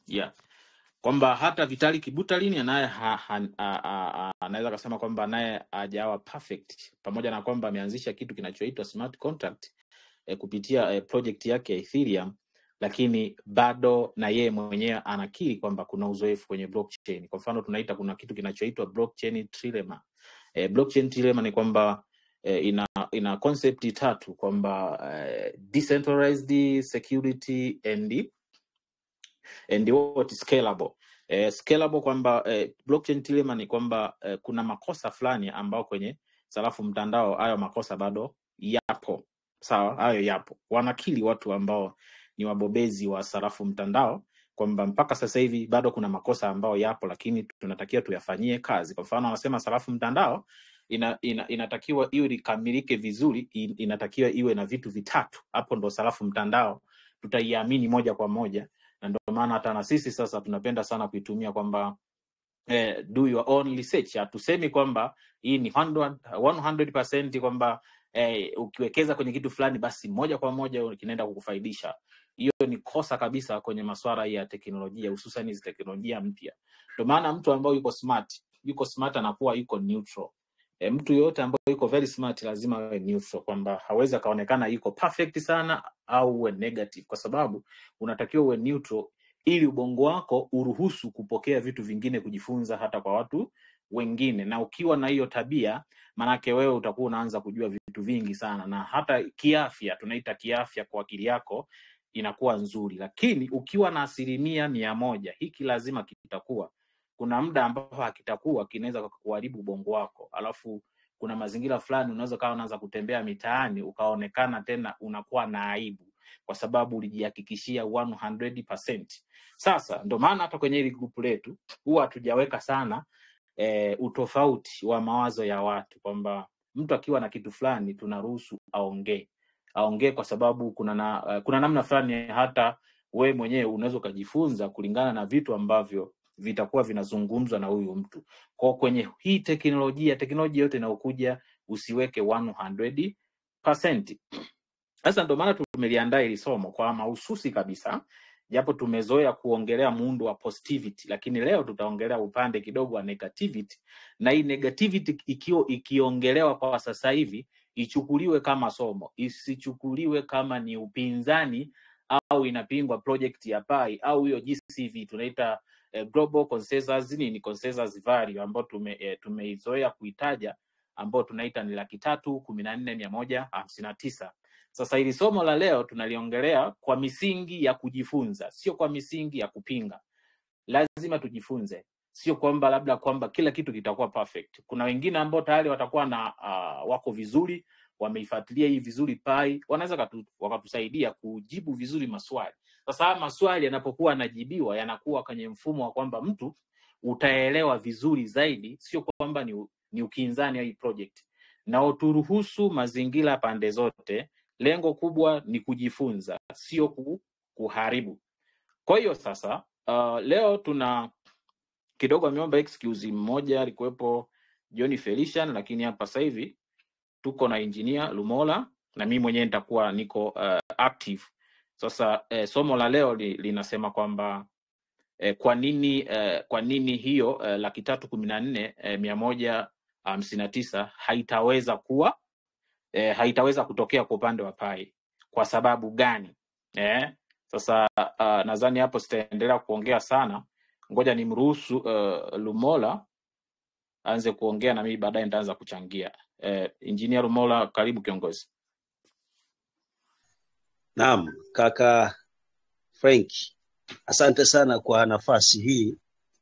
yeah kwamba hata Vitalik Buterin naye ha, ha, a- a- a- anaweza akasema kwamba naye hajawa perfect, pamoja na kwamba ameanzisha kitu kinachoitwa smart contract eh, kupitia eh, project yake ya Ethereum, lakini bado na yeye mwenyewe anakiri kwamba kuna uzoefu kwenye blockchain. Kwa mfano tunaita kuna kitu kinachoitwa blockchain trilemma. Eh, blockchain trilemma ni kwamba eh, ina ina concept tatu kwamba eh, decentralized security and and what is scalable. Eh, scalable kwamba eh, blockchain dilemma ni kwamba eh, kuna makosa fulani ambao kwenye sarafu mtandao hayo makosa bado yapo. Sawa, hayo yapo. Wanakili watu ambao ni wabobezi wa sarafu mtandao kwamba mpaka sasa hivi bado kuna makosa ambayo yapo, lakini tunatakiwa tuyafanyie kazi. Kwa mfano, wanasema sarafu mtandao ina, ina, inatakiwa iwe likamilike vizuri, in, inatakiwa iwe na vitu vitatu. Hapo ndo sarafu mtandao tutaiamini moja kwa moja na ndio maana hata na sisi sasa tunapenda sana kuitumia kwamba eh, do your own research. Hatusemi kwamba hii ni 100%, 100% kwamba eh, ukiwekeza kwenye kitu fulani basi moja kwa moja kinaenda kukufaidisha. Hiyo ni kosa kabisa kwenye masuala ya teknolojia, hususan hizi teknolojia mpya. Ndio maana mtu ambaye yuko smart, yuko smart anakuwa yuko neutral. E, mtu yoyote ambaye yuko very smart lazima awe neutral, kwamba hawezi akaonekana yuko perfect sana au uwe negative, kwa sababu unatakiwa uwe neutral ili ubongo wako uruhusu kupokea vitu vingine, kujifunza hata kwa watu wengine. Na ukiwa na hiyo tabia, manake wewe utakuwa unaanza kujua vitu vingi sana, na hata kiafya, tunaita kiafya kwa akili yako inakuwa nzuri. Lakini ukiwa na asilimia mia moja, hiki lazima kitakuwa kuna muda ambapo hakitakuwa kinaweza kuharibu ubongo wako, alafu kuna mazingira fulani unaweza kawa unaanza kutembea mitaani ukaonekana tena unakuwa na aibu kwa sababu ulijihakikishia 100%. Sasa ndo maana hata kwenye hili grupu letu huwa hatujaweka sana e, utofauti wa mawazo ya watu kwamba mtu akiwa na kitu fulani tunaruhusu aongee aongee kwa sababu kuna na, uh, kuna namna fulani hata we mwenyewe unaweza ukajifunza kulingana na vitu ambavyo vitakuwa vinazungumzwa na huyu mtu kwa kwenye hii teknolojia teknolojia yote inayokuja usiweke 100%. Sasa ndo maana tumeliandaa hili somo kwa mahususi kabisa, japo tumezoea kuongelea muundo wa positivity, lakini leo tutaongelea upande kidogo wa negativity, na hii negativity ikio, ikiongelewa kwa sasa hivi ichukuliwe kama somo, isichukuliwe kama ni upinzani au inapingwa project ya Pi au hiyo GCV tunaita eh, global consensus nini consensus value ambayo tume, eh, tumeizoea kuitaja ambayo tunaita ni laki tatu kumi na nne mia moja hamsini na tisa. Sasa hili somo la leo tunaliongelea kwa misingi ya kujifunza, sio kwa misingi ya kupinga. Lazima tujifunze, sio kwamba labda kwamba kila kitu kitakuwa perfect. Kuna wengine ambao tayari watakuwa na uh, wako vizuri, wameifuatilia hii vizuri pai, wanaweza katu, wakatusaidia kujibu vizuri maswali. Sasa haya maswali yanapokuwa yanajibiwa yanakuwa kwenye mfumo wa kwamba mtu utaelewa vizuri zaidi, sio kwamba ni, u- ni ukinzani wa hii project, na uturuhusu mazingira pande zote. Lengo kubwa ni kujifunza, sio ku, kuharibu. Kwa hiyo sasa, uh, leo tuna kidogo ameomba excuse mmoja, alikuwepo John Felician, lakini hapa sasa hivi tuko na engineer Lumola na mimi mwenyewe nitakuwa niko uh, active. Sasa eh, somo la leo li, linasema kwamba eh, kwa nini eh, kwa nini hiyo eh, laki tatu kumi na nne eh, mia moja hamsini na tisa haitaweza kuwa eh, haitaweza kutokea kwa upande wa Pai. Kwa sababu gani? Eh, sasa uh, nadhani hapo sitaendelea kuongea sana, ngoja nimruhusu uh, Lumola aanze kuongea na mimi baadaye nitaanza kuchangia. Eh, Engineer Lumola, karibu kiongozi. Naam, kaka Frank, asante sana kwa nafasi hii.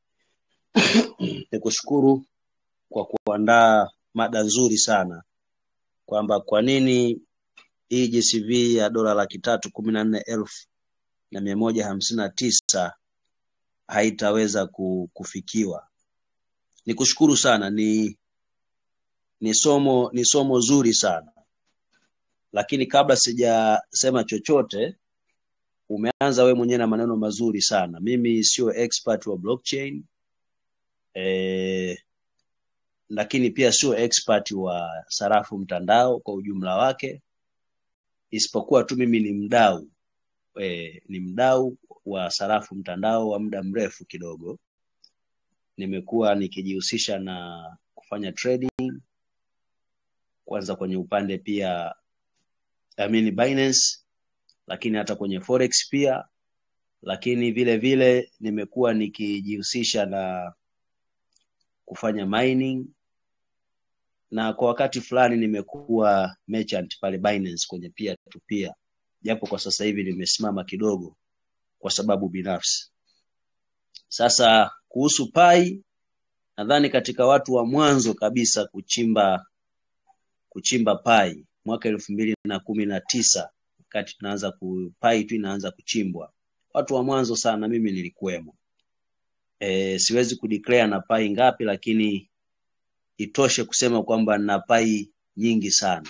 Nikushukuru kwa kuandaa mada nzuri sana kwamba kwa nini hii JCV ya dola laki tatu kumi na nne elfu na mia moja hamsini na tisa haitaweza ku- kufikiwa. Nikushukuru sana, ni ni somo ni somo zuri sana, lakini kabla sijasema chochote, umeanza we mwenyewe na maneno mazuri sana. Mimi sio expert wa blockchain eh, lakini pia sio expert wa sarafu mtandao kwa ujumla wake, isipokuwa tu mimi ni mdau eh, ni mdau wa sarafu mtandao wa muda mrefu kidogo. Nimekuwa nikijihusisha na kufanya trading kwanza kwenye upande pia I mean Binance, lakini hata kwenye forex pia, lakini vile vile nimekuwa nikijihusisha na kufanya mining na kwa wakati fulani nimekuwa merchant pale Binance kwenye peer to peer, japo kwa sasa hivi nimesimama kidogo kwa sababu binafsi. Sasa kuhusu Pai, nadhani katika watu wa mwanzo kabisa kuchimba kuchimba Pai mwaka elfu mbili na kumi na tisa wakati tunaanza ku Pai tu inaanza kuchimbwa, watu wa mwanzo sana, mimi nilikuwemo. E, siwezi kudeclare na Pai ngapi, lakini itoshe kusema kwamba nina Pai nyingi sana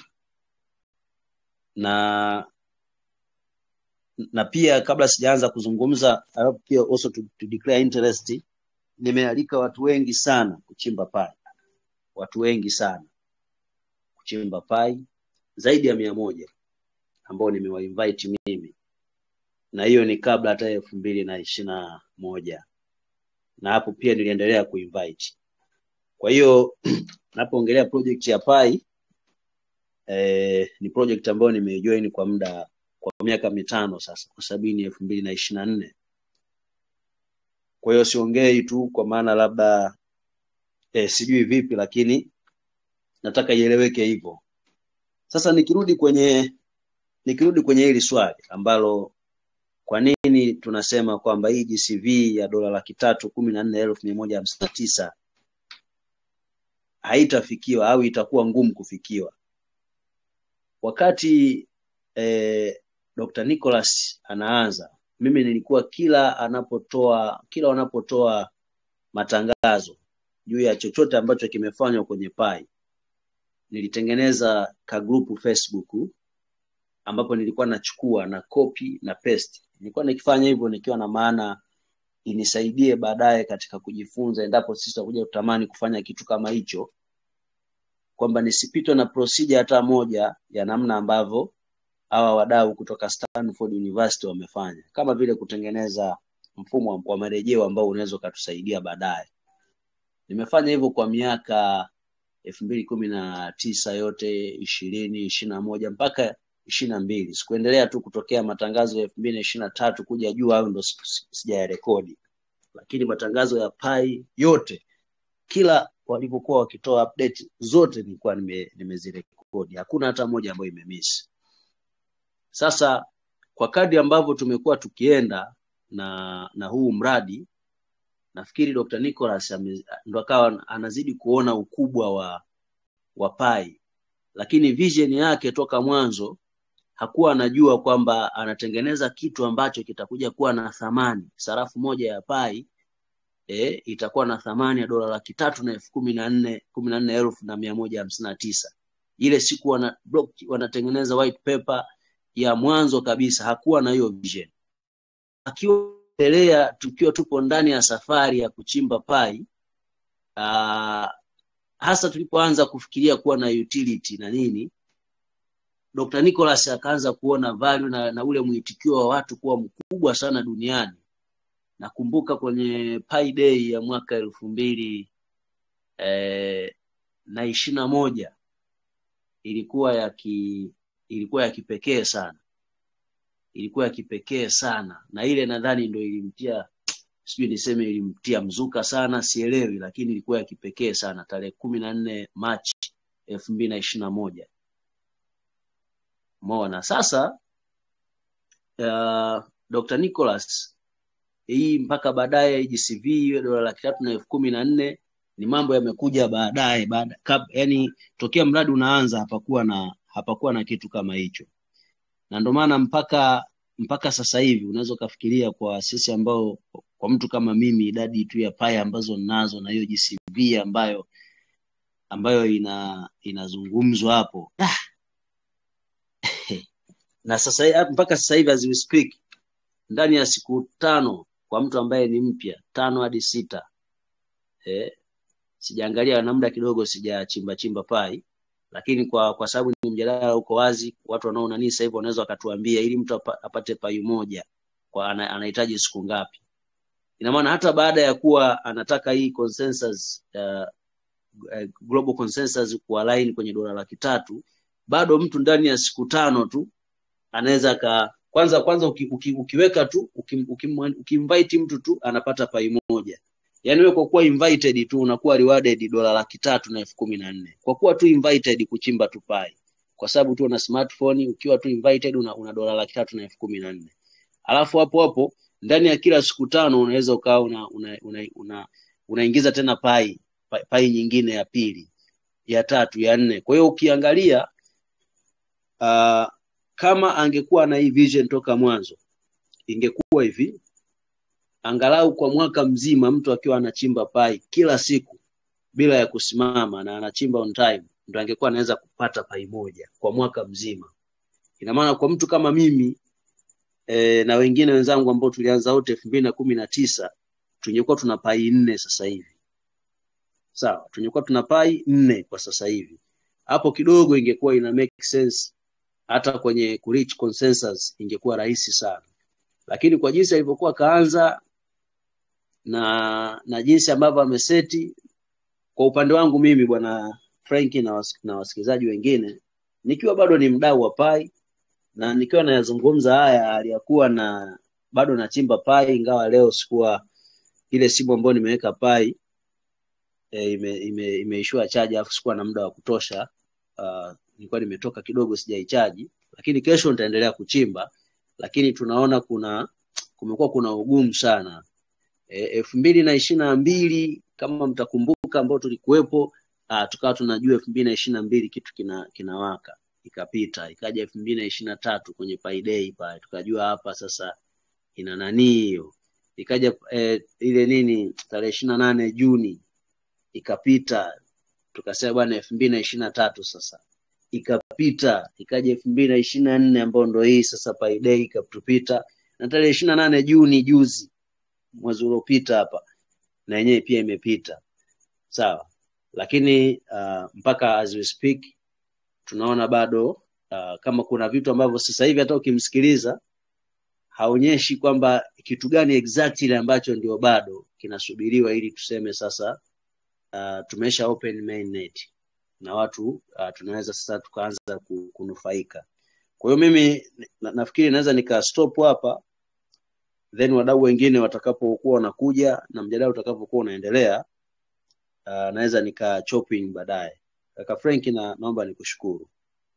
na na pia kabla sijaanza kuzungumza alafu pia also to, to declare interest, nimealika watu wengi sana kuchimba Pai, watu wengi sana kuchimba Pai zaidi ya mia moja ambao nimewainvite mimi, na hiyo ni kabla hata elfu mbili na ishirini na moja na hapo pia niliendelea kuinvite. Kwa hiyo napoongelea project ya Pai eh, ni project ambayo nimejoin kwa muda kwa miaka mitano sasa, kwa sababu ni elfu mbili na ishirini na nne. Kwa hiyo siongei tu kwa maana labda eh, sijui vipi, lakini nataka ieleweke hivyo. Sasa nikirudi kwenye nikirudi kwenye hili swali ambalo kwa nini tunasema kwamba hii GCV ya dola laki tatu kumi na nne elfu mia moja hamsini na tisa haitafikiwa au itakuwa ngumu kufikiwa wakati eh, Dr. Nicholas anaanza, mimi nilikuwa kila anapotoa kila wanapotoa matangazo juu ya chochote ambacho kimefanywa kwenye Pai, nilitengeneza ka group Facebook ambapo nilikuwa nachukua na copy na paste. Nilikuwa nikifanya hivyo nikiwa na maana inisaidie baadaye katika kujifunza, endapo sisi tutakuja kutamani kufanya kitu kama hicho, kwamba nisipitwe na procedure hata moja ya namna ambavyo hawa wadau kutoka Stanford University wamefanya, kama vile kutengeneza mfumo wa marejeo ambao unaweza ukatusaidia baadaye. Nimefanya hivyo kwa miaka elfu mbili kumi na tisa yote ishirini ishirini na moja mpaka ishirini na mbili sikuendelea tu kutokea matangazo ya elfu mbili na ishirini na tatu kuja juu au ndo sijayarekodi, lakini matangazo ya Pai yote kila walivyokuwa wakitoa update zote nilikuwa nime, nimezirekodi, hakuna hata moja ambayo imemiss. Sasa kwa kadri ambavyo tumekuwa tukienda na na huu mradi, nafikiri Dr. Nicholas ndo akawa anazidi kuona ukubwa wa wa Pai, lakini vision yake toka mwanzo hakuwa anajua kwamba anatengeneza kitu ambacho kitakuja kuwa na thamani. Sarafu moja ya Pai e, itakuwa na thamani ya dola laki tatu na elfu kumi na nne kumi na nne elfu na mia moja hamsini na tisa. Ile siku wana block, wanatengeneza white paper ya mwanzo kabisa, hakuwa na hiyo vision. Akiendelea tukiwa tupo ndani ya safari ya kuchimba Pai, aa, hasa tulipoanza kufikiria kuwa na utility na nini, Dr. Nicholas akaanza kuona value na, na ule mwitikio wa watu kuwa mkubwa sana duniani. Nakumbuka kwenye Pi Day ya mwaka elfu mbili eh, na ishirini na moja ilikuwa ya ki, ilikuwa ya kipekee sana, ilikuwa ya kipekee sana, na ile nadhani ndo ilimtia sijui niseme ilimtia mzuka sana, sielewi, lakini ilikuwa ya kipekee sana, tarehe kumi na nne Machi elfu mbili na ishirini na moja. Umeona sasa, uh, Dr. Nicholas hii mpaka baadaye GCV dola laki tatu na elfu kumi na nne ni mambo yamekuja baadaye baada, yani tokea mradi unaanza hapakuwa na hapakuwa na kitu kama hicho, na ndio maana mpaka mpaka sasa hivi unaweza ukafikiria kwa sisi ambao kwa mtu kama mimi idadi tu ya paya ambazo ninazo na hiyo GCV ambayo ambayo ina inazungumzwa hapo ah. na sasa mpaka sasa hivi as we speak ndani ya siku tano kwa mtu ambaye ni mpya tano hadi sita eh, sijaangalia na muda kidogo sijachimba chimba pai lakini kwa kwa sababu ni mjadala uko wazi watu wanaona nini sasa hivi wanaweza wakatuambia ili mtu apate pai moja kwa ana- anahitaji siku ngapi. Ina maana hata baada ya kuwa anataka hii consensus uh, eh, global consensus kualign kwenye dola laki tatu, bado mtu ndani ya siku tano tu anaweza ka kwanza kwanza uki, uki, ukiweka tu ukim- ukim- ukimvite mtu tu anapata pai moja. Yaani wewe kwa kuwa invited tu unakuwa rewarded dola laki tatu na elfu kumi na nne kwa kuwa tu invited kuchimba tu pai, kwa sababu tu una smartphone, ukiwa tu invited una, una dola laki tatu na elfu kumi na nne alafu hapo hapo ndani ya kila siku tano unaweza ukawa una, una, una, una, unaingiza tena pai, pai pai nyingine ya pili ya tatu ya nne. Kwa hiyo ukiangalia uh, kama angekuwa na hii vision toka mwanzo ingekuwa hivi, angalau kwa mwaka mzima mtu akiwa anachimba pai kila siku bila ya kusimama na anachimba on time, ndo angekuwa anaweza kupata pai moja kwa mwaka mzima. Ina maana kwa mtu kama mimi e, na wengine wenzangu ambao tulianza wote elfu mbili na kumi na tisa tungekuwa tuna pai nne sasa hivi, sawa, tungekuwa tuna pai nne kwa sasa hivi. Hapo kidogo ingekuwa ina make sense, hata kwenye ku reach consensus ingekuwa rahisi sana, lakini kwa jinsi alivyokuwa kaanza na na jinsi ambavyo ameseti, kwa upande wangu mimi bwana Frank na, was, na wasikilizaji wengine, nikiwa bado ni mdau wa pai na nikiwa nayazungumza haya aliyakuwa na bado nachimba pai, ingawa leo sikuwa ile simu ambayo nimeweka pai e, ime, ime, imeishiwa chaji alafu sikuwa na muda wa kutosha. Uh, nilikuwa nimetoka kidogo sijaichaji, lakini kesho nitaendelea kuchimba, lakini tunaona kuna kumekuwa kuna ugumu sana E, elfu mbili na ishirini na mbili kama mtakumbuka, ambao tulikuwepo ah, tukawa tunajua elfu mbili na ishirini na mbili kitu kina kinawaka, ikapita ikaja elfu mbili na ishirini na tatu kwenye payday pale, tukajua hapa sasa ina nani hiyo, ikaja eh, ile nini tarehe ishirini na nane Juni ikapita, tukasema bwana elfu mbili na ishirini na tatu sasa ikapita, ikaja elfu mbili na ishirini na nne ambayo ndo hii sasa payday ikatupita, na tarehe ishirini na nane Juni juzi mwezi uliopita hapa na yenyewe pia imepita sawa, lakini uh, mpaka as we speak tunaona bado uh, kama kuna vitu ambavyo sasa hivi hata ukimsikiliza haonyeshi kwamba kitu gani exactly ambacho ndio bado kinasubiriwa ili tuseme sasa uh, tumesha open mainnet na watu uh, tunaweza sasa tukaanza ku- kunufaika. Kwa hiyo mimi na, nafikiri naweza nika stop hapa then wadau wengine watakapokuwa wanakuja na mjadala utakapokuwa unaendelea uh, naweza nika chop in baadaye. Kaka Frank, na naomba nikushukuru.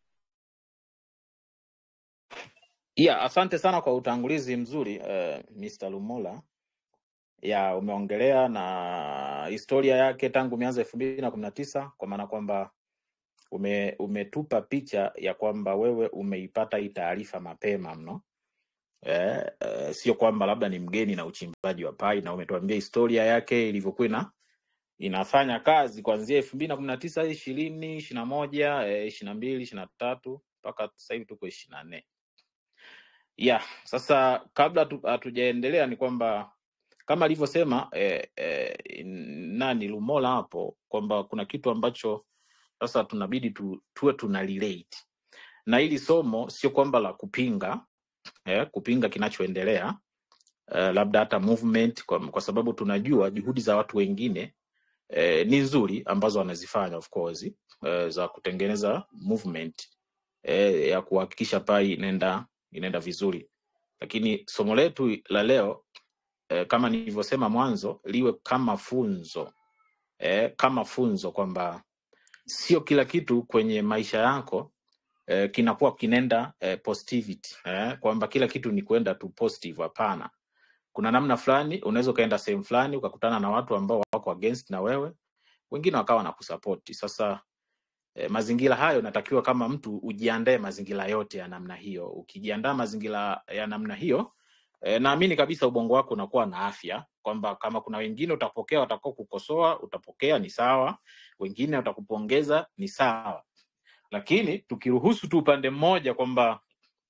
Yeah, asante sana kwa utangulizi mzuri uh, Mr. Lumola. Ya, umeongelea na historia yake tangu mianzo elfu mbili na kumi na tisa kwa maana kwamba ume, umetupa picha ya kwamba wewe umeipata hii taarifa mapema mno. Eh, eh, sio kwamba labda ni mgeni na uchimbaji wa pai, na umetuambia historia yake ilivyokuwa ina inafanya kazi kuanzia elfu mbili na kumi na tisa ishirini ishirini na moja ishirini na mbili ishirini na tatu mpaka sasa hivi tuko ishirini na nne yeah. Sasa kabla tu- hatujaendelea ni kwamba kama alivyosema eh, eh, nani Lumola hapo kwamba kuna kitu ambacho sasa tunabidi tu, tuwe tuna relate na hili somo, sio kwamba la kupinga eh, kupinga kinachoendelea eh, labda hata movement kwa, kwa sababu tunajua juhudi za watu wengine eh, ni nzuri ambazo wanazifanya of course eh, za kutengeneza movement eh, ya kuhakikisha pai inaenda inaenda vizuri, lakini somo letu la leo eh, kama nilivyosema mwanzo liwe kama funzo eh, kama funzo kwamba sio kila kitu kwenye maisha yako eh, kinakuwa kinaenda eh, positivity eh, kwamba kila kitu ni kwenda tu positive. Hapana, kuna namna fulani unaweza ukaenda sehemu fulani ukakutana na watu ambao wako against na wewe, wengine wakawa na kusapoti. Sasa eh, mazingira hayo natakiwa kama mtu ujiandae mazingira yote ya namna hiyo. Ukijiandaa mazingira ya namna hiyo eh, naamini kabisa ubongo wako unakuwa na afya, kwamba kama kuna wengine utapokea watakao kukosoa, utapokea ni sawa, wengine watakupongeza ni sawa, lakini tukiruhusu tu upande mmoja kwamba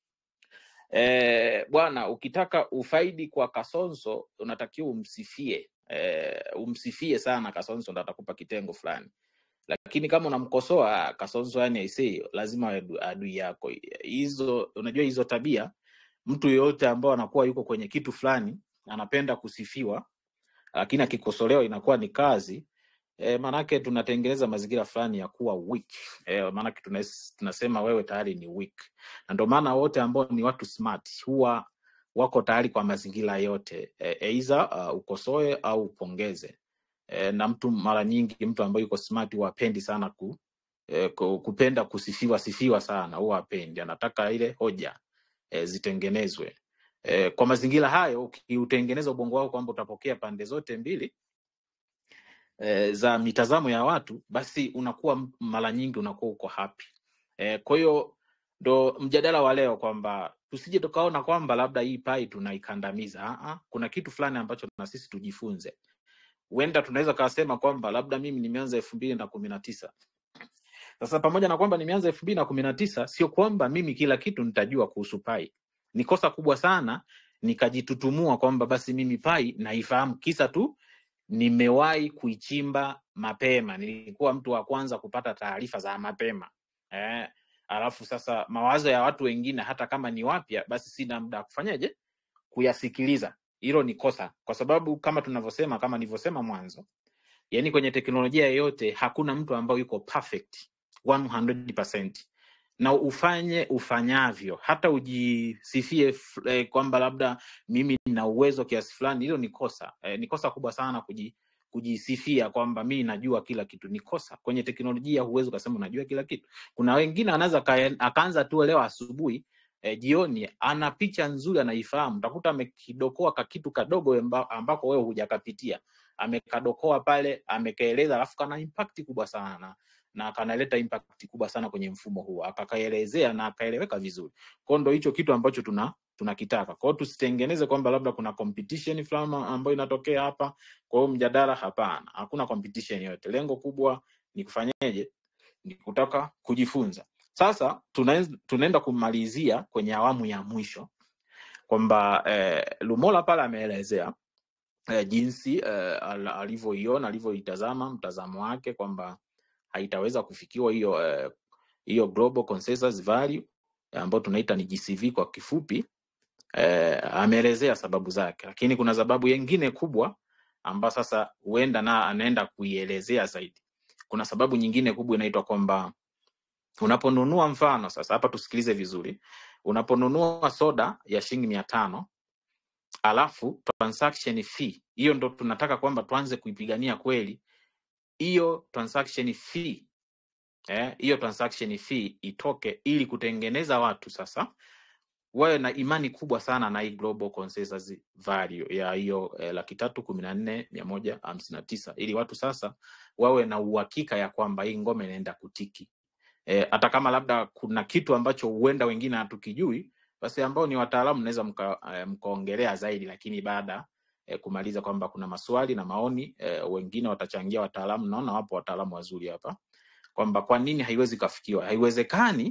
eh, bwana ukitaka ufaidi kwa Kasonso unatakiwa umsifie eh, umsifie sana Kasonso ndo atakupa kitengo fulani lakini kama unamkosoa Kasonso, yani aisee, lazima awe adu- adui yako. Hizo unajua hizo tabia mtu yeyote ambao anakuwa yuko kwenye kitu fulani anapenda kusifiwa, lakini akikosolewa inakuwa ni kazi e, maanake tunatengeneza mazingira fulani ya kuwa weak e, maanake tunas- tunasema wewe tayari ni weak, na ndio maana wote ambao ni watu smart huwa wako tayari kwa mazingira yote e, either uh, ukosoe au upongeze e, na mtu mara nyingi mtu ambaye yuko smart huwa hapendi sana ku, e, ku, kupenda kusifiwa sifiwa sana, huwa hapendi, anataka ile hoja e, zitengenezwe e, kwa mazingira hayo. Ukiutengeneza ubongo wako kwamba utapokea pande zote mbili e, za mitazamo ya watu, basi unakuwa m- mara nyingi unakuwa uko happy e, kwa hiyo ndo mjadala wa leo kwamba tusije tukaona kwamba labda hii pai tunaikandamiza. Ah, ah, kuna kitu fulani ambacho na sisi tujifunze. Huenda tunaweza kasema kwamba labda mimi nimeanza elfu mbili na kumi na tisa sasa pamoja na kwamba nimeanza elfu mbili na kumi na tisa sio kwamba mimi kila kitu nitajua kuhusu pai. Ni kosa kubwa sana nikajitutumua kwamba basi mimi pai naifahamu, kisa tu nimewahi kuichimba mapema, nilikuwa mtu wa kwanza kupata taarifa za mapema eh. Alafu sasa mawazo ya watu wengine hata kama ni wapya, basi sina muda wa kufanyaje kuyasikiliza. Hilo ni kosa, kwa sababu kama tunavyosema, kama nilivyosema mwanzo, yani kwenye teknolojia yoyote hakuna mtu ambaye yuko perfect 100%. Na ufanye ufanyavyo, hata ujisifie f- eh, kwamba labda mimi nina uwezo kiasi fulani, hilo ni kosa eh, ni kosa kubwa sana kuji, kujisifia kwamba mimi najua kila kitu. Ni kosa kwenye teknolojia, huwezi ukasema unajua kila kitu. Kuna wengine anaweza aka- akaanza tu leo asubuhi eh, jioni ana picha nzuri anaifahamu, utakuta amekidokoa kakitu kadogo amba- ambako wewe hujakapitia amekadokoa pale amekaeleza, alafu kana impact kubwa sana na kanaleta impact kubwa sana kwenye mfumo huo, akakaelezea na akaeleweka vizuri. Kwa hiyo ndo hicho kitu ambacho tuna tunakitaka. Kwa hiyo tusitengeneze kwamba labda kuna competition fulani ambayo inatokea hapa. Kwa hiyo mjadala, hapana, hakuna competition yote. Lengo kubwa ni kufanyeje? Ni kutaka kujifunza. Sasa tunaenz- tunaenda kumalizia kwenye awamu ya mwisho kwamba eh, Lumola pale ameelezea eh, jinsi eh, al- alivyoiona alivyoitazama mtazamo wake kwamba haitaweza kufikiwa hiyo eh, hiyo global consensus value eh, ambayo tunaita ni GCV kwa kifupi. Eh, ameelezea sababu zake, lakini kuna sababu nyingine kubwa ambayo sasa huenda na anaenda kuielezea zaidi. Kuna sababu nyingine kubwa inaitwa kwamba unaponunua, mfano sasa hapa tusikilize vizuri, unaponunua soda ya shilingi mia tano alafu transaction fee hiyo ndo tunataka kwamba tuanze kuipigania kweli hiyo transaction fee eh, hiyo transaction fee itoke ili kutengeneza watu sasa wawe na imani kubwa sana na hii global consensus value ya hiyo eh, laki tatu kumi na nne mia moja hamsini na tisa ili watu sasa wawe na uhakika ya kwamba hii ngome inaenda kutiki eh, hata kama labda kuna kitu ambacho huenda wengine hatukijui, basi ambao ni wataalamu mnaweza mka, eh, mkaongelea zaidi, lakini baada eh, kumaliza kwamba kuna maswali na maoni eh, wengine watachangia wataalamu. Naona wapo wataalamu wazuri hapa kwamba kwa nini haiwezi kafikiwa. Haiwezekani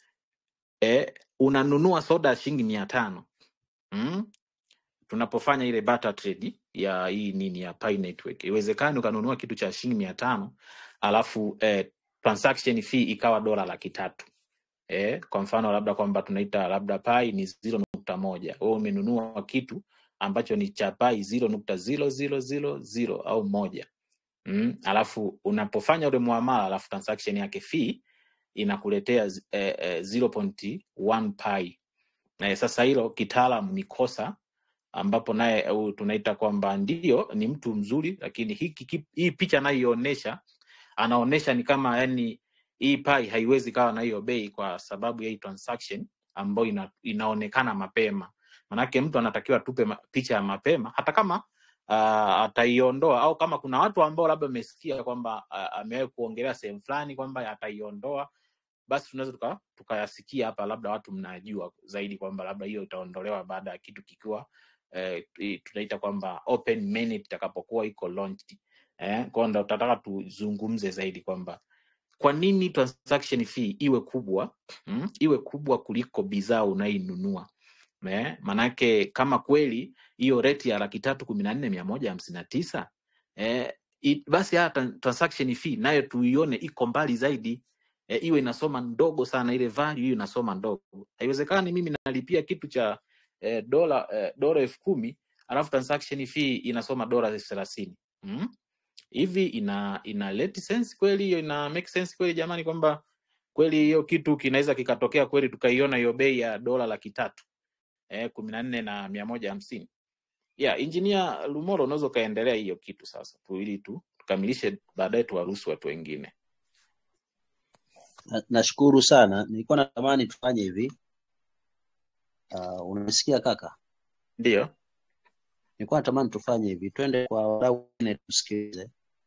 eh, unanunua soda ya shilingi mia tano mm? tunapofanya ile barter trade ya hii nini ya Pi Network, iwezekani ukanunua kitu cha shilingi mia tano alafu eh, transaction fee ikawa dola laki tatu eh, kwa mfano labda kwamba tunaita labda pai ni ziro nukta moja wewe umenunua kitu ambacho ni cha pai ziro nukta ziro ziro ziro ziro au moja mm, alafu unapofanya ule muamala alafu transaction yake fee inakuletea zi- eh, eh, 0.1 pi eh, sasa hilo kitaalam ni kosa ambapo naye uh, tunaita kwamba ndio ni mtu mzuri lakini hiki ki- hii picha anayoionyesha anaonyesha ni kama yani hii pai haiwezi kawa na hiyo bei kwa sababu ya hii transaction ambayo ina, inaonekana mapema manake mtu anatakiwa tupe ma, picha ya mapema hata kama uh, ataiondoa au kama kuna watu ambao labda amesikia kwamba uh, amewahi kuongelea sehemu fulani kwamba ataiondoa basi tunaweza tuka- tukayasikia hapa, labda watu mnajua zaidi kwamba labda hiyo itaondolewa baada ya kitu kikiwa eh, i- tunaita kwamba open mainnet itakapokuwa iko launched. Eh, kwa hiyo ndo tutataka tuzungumze zaidi kwamba kwa nini transaction fee iwe kubwa mm, iwe kubwa kuliko bidhaa unainunua eh, manake kama kweli hiyo rate ya laki tatu kumi na nne mia moja hamsini na tisa eh, i- basi hata transaction fee nayo tuione iko mbali zaidi eh, iwe inasoma ndogo sana ile value hiyo inasoma ndogo haiwezekani mimi nalipia kitu cha eh, dola eh, dola elfu kumi alafu transaction fee inasoma dola elfu thelathini mm? hivi ina ina let sense kweli hiyo ina make sense kweli jamani kwamba kweli hiyo kitu kinaweza kikatokea kweli tukaiona hiyo bei ya dola laki tatu eh, kumi na nne na mia moja hamsini yeah, injinia Lumoro unaweza ukaendelea hiyo kitu sasa tu ili tu tukamilishe baadaye tuwaruhusu watu wengine Na- Nashukuru sana, nilikuwa natamani tufanye hivi. Uh, unasikia kaka? ndio Nilikuwa natamani tufanye hivi, twende kwa wadau wengine tusikilize,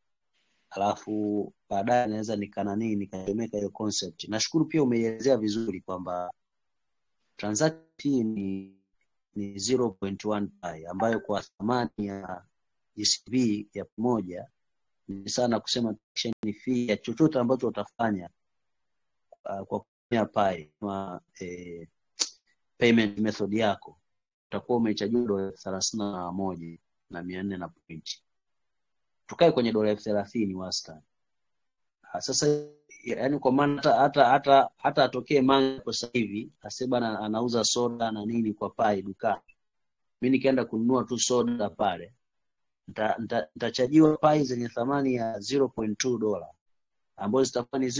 alafu baadaye naweza nikananii nikachomeka hiyo concept. Nashukuru pia umeielezea vizuri kwamba transaction fee ni ni 0.1 pi ambayo kwa thamani ya GCV ya pamoja ni sana kusema transaction fee ya chochote ambacho utafanya uh, kwa kutumia pi kama eh, payment method yako utakuwa umechajiwa dola elfu thelathini na moja na mia nne na pointi. Tukae kwenye dola elfu thelathini wastani. Ah, Sasa yaani kwa maana hata hata hata hata atokee manga kwa sasa hivi aseme bana anauza soda na nini kwa pai dukani, mi nikienda kununua tu soda pale nita- nita- nitachajiwa pai zenye thamani ya 0.2 dola ambazo zitakuwa ni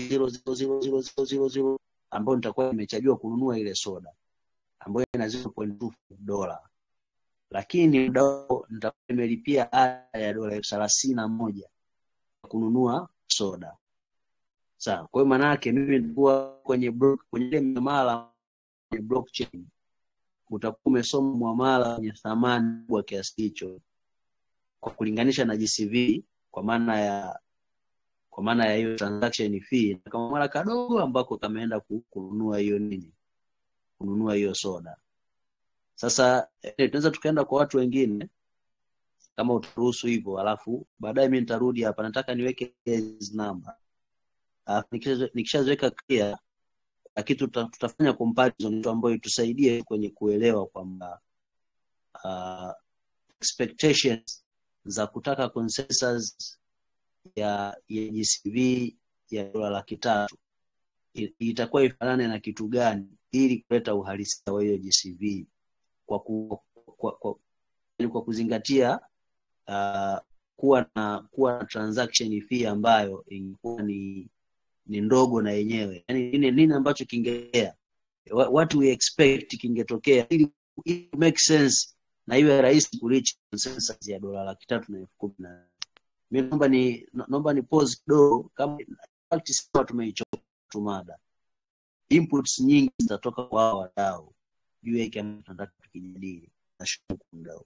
0.0000000 ambayo nitakuwa nimechajiwa kununua ile soda ambayo ina 0.2 dola, lakini muda huo nitakuwa nimelipia ada ya dola elfu thelathini na moja kununua soda. Sawa. Kwa hiyo maana yake mimi nilikuwa kwenye blo- kwenye ile miamala kwenye blockchain utakuwa umesoma muamala wenye thamani kubwa kiasi hicho kwa kulinganisha na GCV kwa maana ya kwa maana ya hiyo transaction fee na kama mara kadogo ambako kameenda ku- kununua hiyo nini kununua hiyo soda. Sasa eh, tunaweza tukaenda kwa watu wengine kama utaruhusu hivyo, alafu baadaye mimi nitarudi hapa, nataka niweke hizi namba, alafu nikishazo- nikishaziweka clear na kitu tuta- tutafanya comparison tu ambayo itusaidie kwenye kuelewa kwamba uh, expectations za kutaka consensus ya ya GCV ya dola laki tatu i- itakuwa ifanane na kitu gani ili kuleta uhalisia wa hiyo GCV kwa, ku, kwa, kwa, yaani kwa kuzingatia uh, kuwa na kuwa na transaction fee ambayo ingekuwa ni ni ndogo na yenyewe yani nini, nini ambacho kingetokea Wha- what we expect kingetokea ili, ili make sense na iwe rahisi kureach consensus ya dola laki tatu na elfu kumi na mi naomba ni naomba ni pause kidogo kama in fact sema tumeichoka tu mada inputs nyingi zitatoka kwa hao wadau juu ya hiki ambacho tunataka tukijadili nashukuru kwa muda huu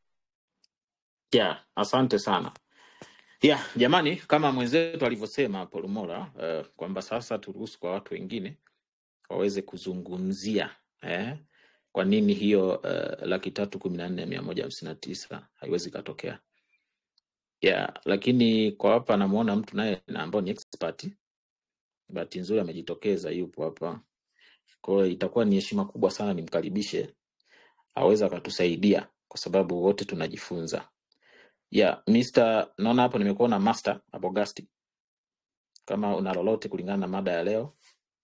yeah, asante sana yeah, jamani kama mwenzetu alivyosema hapo Lumora uh, kwamba sasa turuhusu kwa watu wengine waweze kuzungumzia eh, kwa nini hiyo uh, laki tatu kumi na nne mia moja hamsini na tisa haiwezi ikatokea yeah, lakini kwa hapa namuona mtu naye na ambao ni expert bahati nzuri amejitokeza yupo hapa kwa hiyo itakuwa ni heshima kubwa sana nimkaribishe aweza akatusaidia kwa sababu wote tunajifunza yeah, Mr. naona hapo nimekuona master abogasti kama una lolote kulingana na mada ya leo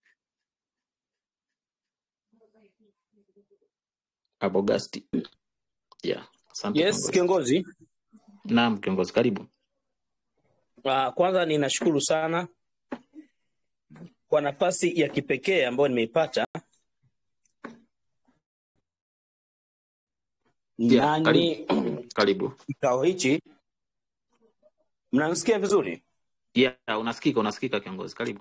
abogasti yeah. asante Yes, kiongozi kiongozi. naam kiongozi karibu Uh, kwanza ninashukuru sana kwa nafasi ya kipekee ambayo nimeipata yeah, nani karibu karibu kikao hichi. Mnanisikia vizuri? yeah, unasikika unasikika kiongozi karibu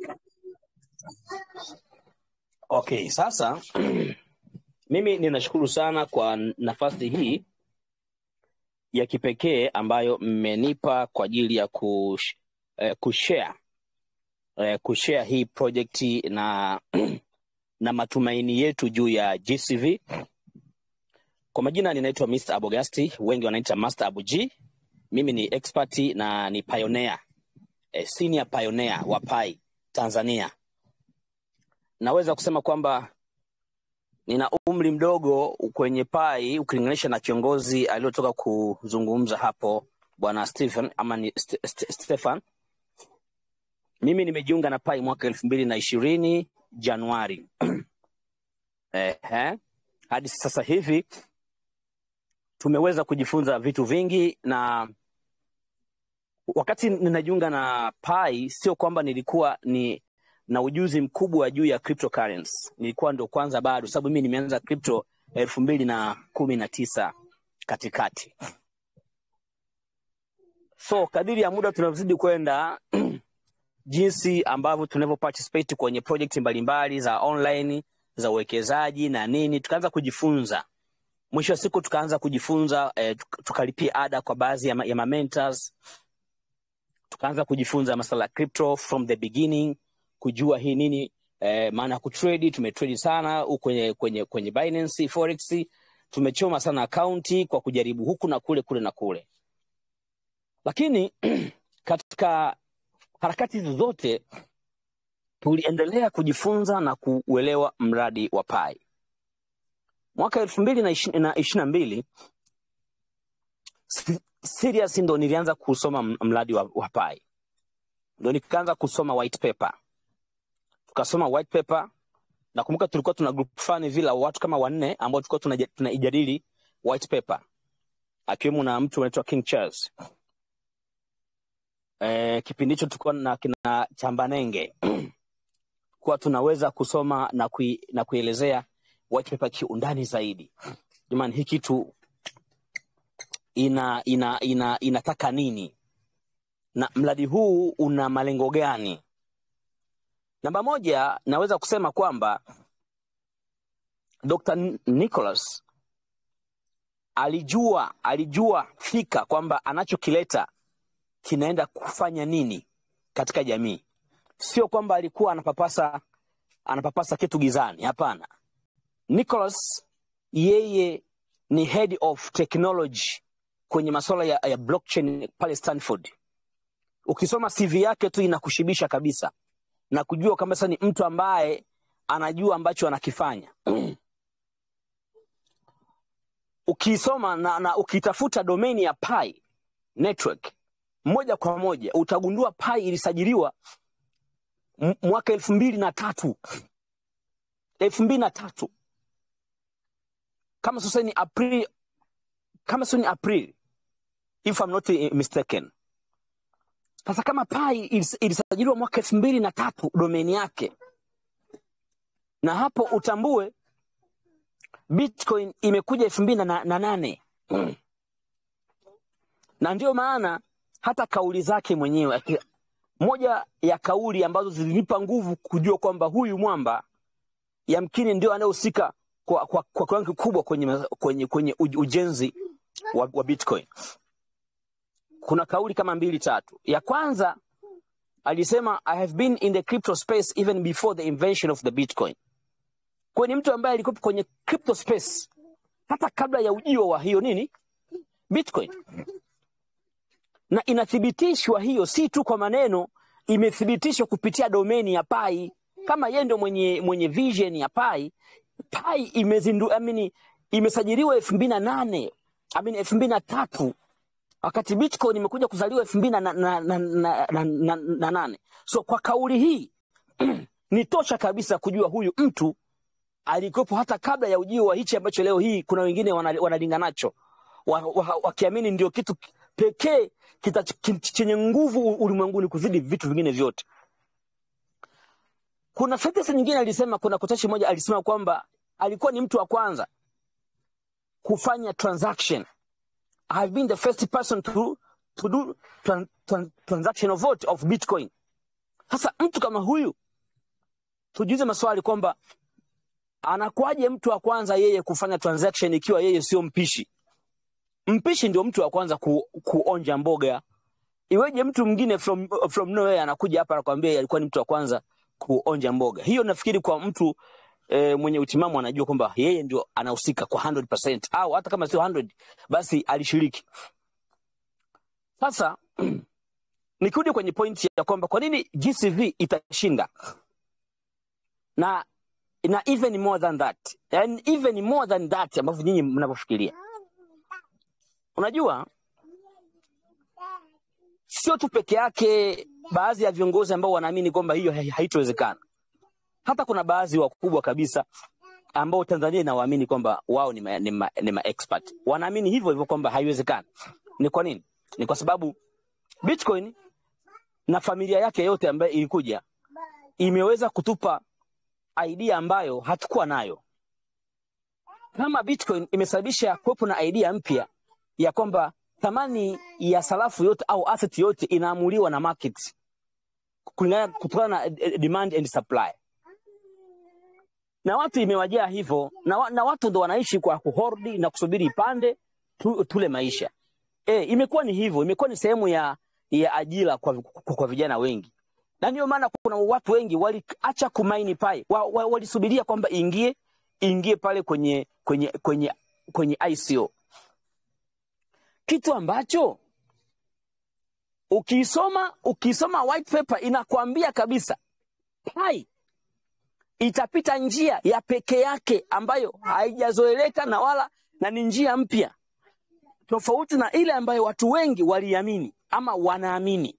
Okay, sasa mimi ninashukuru sana kwa nafasi hii ya kipekee ambayo mmenipa kwa ajili ya kush, eh, kushare eh, kushare hii project na na matumaini yetu juu ya GCV. Kwa majina ninaitwa Mr. Abogasti, wengi wanaita Master Abu G. Mimi ni expert na ni pioneer, eh, senior pioneer wa Pi Tanzania. Naweza kusema kwamba nina umri mdogo kwenye Pi ukilinganisha na kiongozi aliyotoka kuzungumza hapo bwana Stephen ama ni St St Stefan. Mimi nimejiunga na Pi mwaka elfu mbili na ishirini Januari. Ehe. hadi sasa hivi tumeweza kujifunza vitu vingi na wakati ninajiunga na pai sio kwamba nilikuwa ni na ujuzi mkubwa juu ya cryptocurrency nilikuwa ndo kwanza bado sababu mimi nimeanza crypto elfu mbili na kumi na tisa katikati so kadiri ya muda tunavyozidi kwenda jinsi ambavyo tunavyo participate kwenye project mbalimbali za online za uwekezaji na nini tukaanza kujifunza mwisho wa siku tukaanza kujifunza eh, tuk- tukalipia ada kwa baadhi ya, ma- ya mamentors tukaanza kujifunza masala ya crypto from the beginning kujua hii nini eh, maana ya kutrade tumetrade sana huku kwenye kwenye kwenye Binance forex tumechoma sana akaunti kwa kujaribu huku na kule kule na kule lakini katika harakati hizo zote tuliendelea kujifunza na kuuelewa mradi wa pai mwaka elfu mbili na ishi- na ishiri na mbili si- serious ndo nilianza kusoma m- mradi wa, wa pai ndo nikaanza kusoma white paper tukasoma white paper nakumbuka tulikuwa tuna group fulani vile la watu kama wanne ambao tulikuwa tunaja- tunaijadili white paper akiwemo na mtu anaitwa king charles e, kipindi hicho tulikuwa na kina chambanenge kuwa tunaweza kusoma na, kui, na kuelezea white paper kiundani zaidi jamani hii kitu ina, ina, ina, inataka nini na mradi huu una malengo gani namba moja naweza kusema kwamba dr N- nicholas alijua alijua fika kwamba anachokileta kinaenda kufanya nini katika jamii sio kwamba alikuwa anapapasa anapapasa kitu gizani hapana nicholas yeye ni head of technology kwenye masuala ya, ya blockchain pale stanford ukisoma cv yake tu inakushibisha kabisa na kujua kwamba sasa ni mtu ambaye anajua ambacho anakifanya ukisoma na, na ukitafuta domeni ya pi network moja kwa moja utagundua pi ilisajiliwa m- mwaka elfu mbili na tatu elfu mbili na tatu kama sasa ni april kama sio ni april if I'm not eh, mistaken sasa kama pai ilis- ilisajiliwa mwaka elfu mbili na tatu domeni yake na hapo utambue bitcoin imekuja elfu mbili na na nane na ndio maana hata kauli zake mwenyewe aki- moja ya kauli ambazo zilinipa nguvu kujua kwamba huyu mwamba yamkini ndio anayehusika kwa, kwa, kwa kiwango kikubwa kwenye, ma- kwenye, kwenye uj- ujenzi wa, wa bitcoin kuna kauli kama mbili tatu ya kwanza alisema i have been in the crypto space even before the invention of the bitcoin kwa ni mtu ambaye alikuwa kwenye crypto space hata kabla ya ujio wa hiyo nini bitcoin na inathibitishwa hiyo si tu kwa maneno imethibitishwa kupitia domeni ya pai kama yeye ndio mwenye mwenye vision ya pai pai imezindu I mean, imesajiliwa elfu mbili na nane I mean, elfu mbili na tatu wakati bitcoin imekuja kuzaliwa elfu mbili na, na, na, na, na, na, na, na nane so kwa kauli hii ni tosha kabisa kujua huyu mtu alikuwepo hata kabla ya ujio wa hichi ambacho leo hii kuna wengine wana- wanalinga nacho wakiamini wa, wa wakiamini ndio kitu pekee kita- ki- chenye nguvu ulimwenguni kuzidi vitu vingine vyote kuna sentensi nyingine alisema kuna kotashi moja alisema kwamba alikuwa ni mtu wa kwanza kufanya transaction I have been the first person to, to do tran, tran, transaction of what of bitcoin sasa mtu kama huyu tujiuze maswali kwamba anakuwaje mtu wa kwanza yeye kufanya transaction ikiwa yeye sio mpishi mpishi ndio mtu wa kwanza ku, kuonja mboga iweje mtu mwingine from, from nowhere anakuja hapa anakwambia alikuwa ni mtu wa kwanza kuonja mboga hiyo nafikiri kwa mtu e, mwenye utimamu anajua kwamba yeye ndio anahusika kwa 100% au hata kama sio 100 basi alishiriki sasa nikirudi kwenye pointi ya kwamba kwa nini gcv itashinda na na even more than that and even more than that ambavyo nyinyi mnavyofikiria unajua sio tu peke yake baadhi ya viongozi ambao wanaamini kwamba hiyo hai- haitowezekana hata kuna baadhi wakubwa kabisa ambao Tanzania inawaamini kwamba wao ni ma, ni, ma, ni ma expert. Wanaamini hivyo hivyo kwamba haiwezekani. Ni kwa nini? Ni kwa sababu Bitcoin na familia yake yote ambayo ilikuja imeweza kutupa idea ambayo hatukuwa nayo. Kama Bitcoin imesababisha kuwepo na idea mpya ya kwamba thamani ya sarafu yote au asset yote inaamuliwa na market kulingana kutokana na eh, demand and supply, na watu imewajaa hivyo, na, wa- na watu ndo wanaishi kwa kuhordi na kusubiri ipande tu, tule maisha. E, imekuwa ni hivyo, imekuwa ni sehemu ya, ya ajira kwa, kwa, kwa vijana wengi, na ndio maana kuna watu wengi waliacha kumaini pai, wa, wa, walisubiria kwamba ingie ingie pale kwenye kwenye kwenye kwenye ICO, kitu ambacho ukisoma ukisoma white paper inakwambia kabisa pai itapita njia ya peke yake ambayo haijazoeleka na wala na ni njia mpya tofauti na ile ambayo watu wengi waliamini ama wanaamini.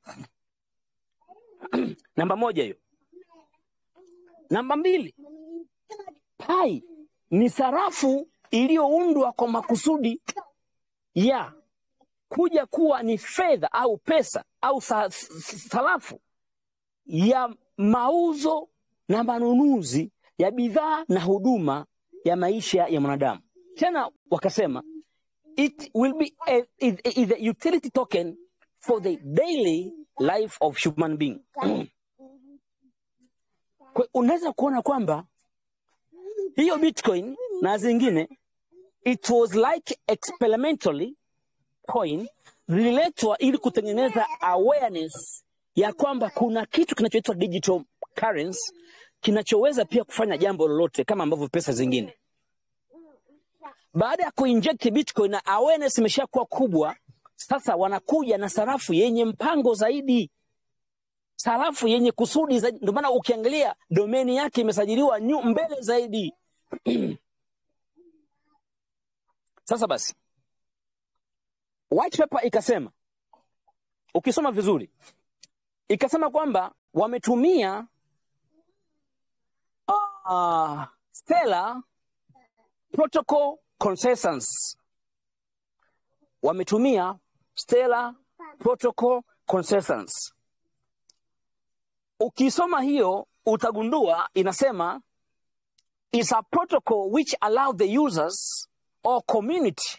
Namba moja hiyo. Namba mbili, pai ni sarafu iliyoundwa kwa makusudi ya kuja kuwa ni fedha au pesa au sa- s- sarafu ya mauzo na manunuzi ya bidhaa na huduma ya maisha ya mwanadamu. Tena wakasema it will be a, is, is a utility token for the daily life of human being. Kwa- Unaweza kuona kwamba hiyo Bitcoin na zingine it was like experimentally coin zililetwa ili kutengeneza awareness ya kwamba kuna kitu kinachoitwa digital currency kinachoweza pia kufanya jambo lolote kama ambavyo pesa zingine. Baada ya kuinject Bitcoin na awareness imeshakuwa kubwa, sasa wanakuja na sarafu yenye mpango zaidi, sarafu yenye kusudi zaidi. Ndio maana ukiangalia domeni yake imesajiliwa nyu mbele zaidi. Sasa basi, white paper ikasema, ukisoma vizuri, ikasema kwamba wametumia uh, Stellar Protocol Consensus, wametumia Stellar Protocol Consensus. Ukisoma hiyo utagundua inasema is a protocol which allow the users or community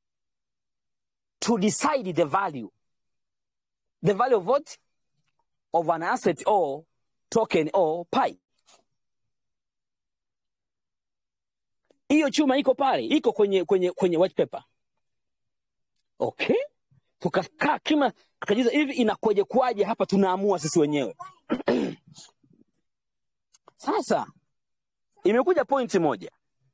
to decide the value the value of what of an asset or token or pi hiyo chuma iko pale iko kwenye kwenye kwenye white paper okay tukakaa kima tukajiza hivi inakuwaje kuwaje hapa tunaamua sisi wenyewe sasa imekuja pointi moja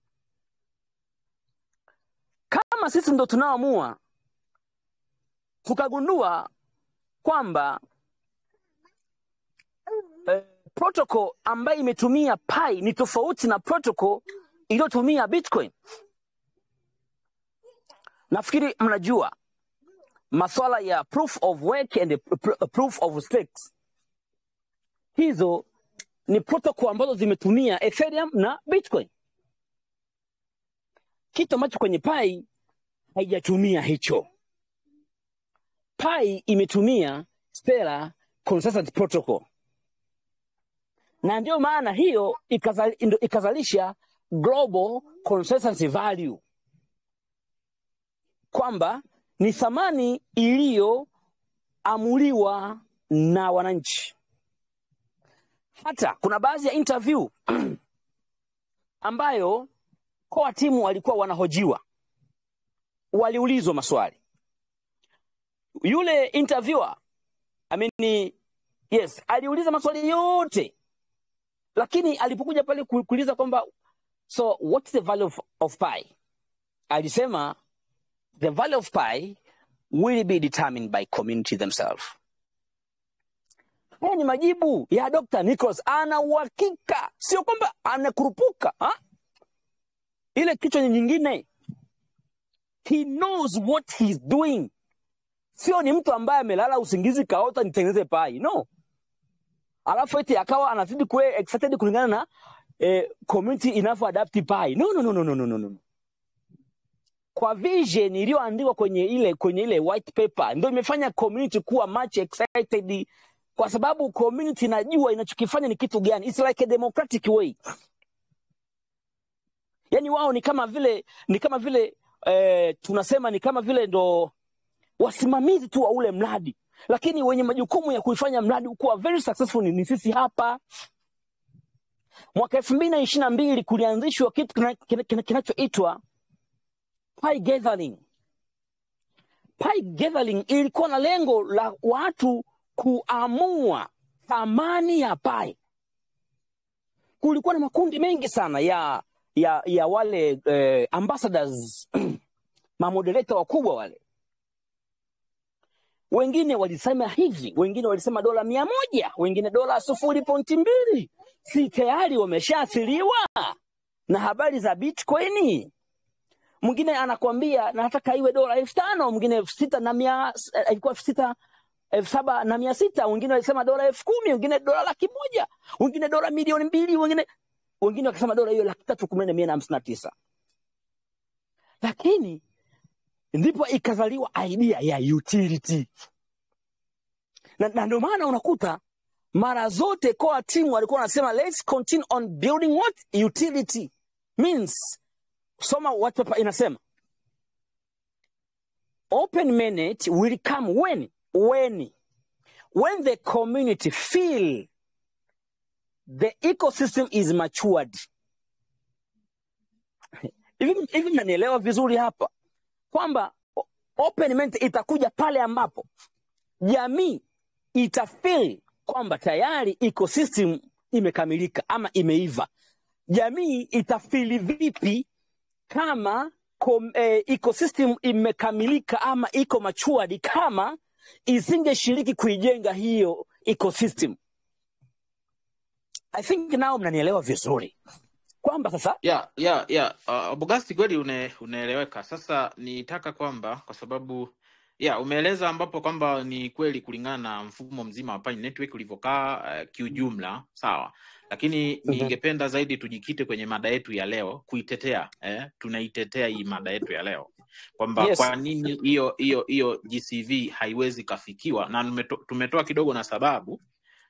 kama sisi ndo tunaoamua tukagundua kwamba eh, protocol ambayo imetumia pi ni tofauti na protocol iliyotumia bitcoin nafikiri mnajua maswala ya proof of work and pr- proof of stakes hizo ni protocol ambazo zimetumia ethereum na bitcoin kitu ambacho kwenye pi haijatumia hicho pi imetumia stellar consensus protocol na ndio maana hiyo ikazal, ndo ikazalisha global consensus value kwamba ni thamani iliyoamuliwa na wananchi hata kuna baadhi ya interview ambayo koa timu walikuwa wanahojiwa waliulizwa maswali yule interviewer I mean, yes aliuliza maswali yote lakini alipokuja pale ku- kuuliza kwamba so what's the value of, of pi alisema the value of pi will be determined by community themselves haya ni majibu ya dr nicholas ana uhakika sio kwamba anakurupuka ha? ile kichwa nyingine he knows what he's doing sio ni mtu ambaye amelala usingizi kaota nitengeneze pai no alafu eti akawa anazidi kuwe excited kulingana na eh, community inavyo adapt pi no, no, no, no, no, no, no, no. kwa vision iliyoandikwa kwenye ile kwenye ile white paper ndio imefanya community kuwa much excited kwa sababu community inajua inachokifanya ni kitu gani it's like a democratic way yani wao ni kama vile ni kama vile eh, tunasema ni kama vile ndo wasimamizi tu wa ule mradi lakini wenye majukumu ya kuifanya mradi kuwa very successful ni, ni sisi hapa mwaka elfu mbili na ishiri na mbili kulianzishwa kitu kina- kina- kina- kinachoitwa Pi Gathering. Pi Gathering ilikuwa na lengo la watu kuamua thamani ya pai. Kulikuwa na makundi mengi sana ya ya ya wale eh, ambassadors mamodereta wakubwa wale. Wengine walisema hivi, wengine walisema dola mia moja, wengine dola sufuri pointi mbili. Si tayari wameshaathiriwa na habari za Bitcoin? mwingine anakwambia nataka iwe dola elfu tano mwingine elfu sita na mia eh, ilikuwa elfu sita elfu saba na mia sita wengine walisema dola elfu kumi wengine dola laki moja wengine dola milioni mbili wengine wengine wakasema dola hiyo laki tatu kumi na nne mia na hamsini na tisa lakini ndipo ikazaliwa idea ya utility na, na ndio maana unakuta mara zote core team walikuwa wanasema let's continue on building what utility means soma what paper inasema open minute will come when when when the community feel the ecosystem is matured hivi hivi mnanielewa vizuri hapa kwamba o- open minute itakuja pale ambapo jamii itafeel kwamba tayari ecosystem imekamilika ama imeiva jamii itafili vipi kama kom, eh, ecosystem imekamilika ama iko matured kama isingeshiriki kuijenga hiyo ecosystem i think nao mnanielewa vizuri kwamba sasa ya ya ya uh, Bogasti kweli une, unaeleweka. Sasa nitaka kwamba kwa sababu ya umeeleza ambapo kwamba ni kweli kulingana na mfumo mzima wa Pi Network ulivyokaa uh, kiujumla sawa, lakini Mhm. ningependa zaidi tujikite kwenye mada yetu ya leo kuitetea eh, tunaitetea hii mada yetu ya leo kwamba yes kwa nini hiyo hiyo hiyo GCV haiwezi kafikiwa, na tumeto- tumetoa kidogo na sababu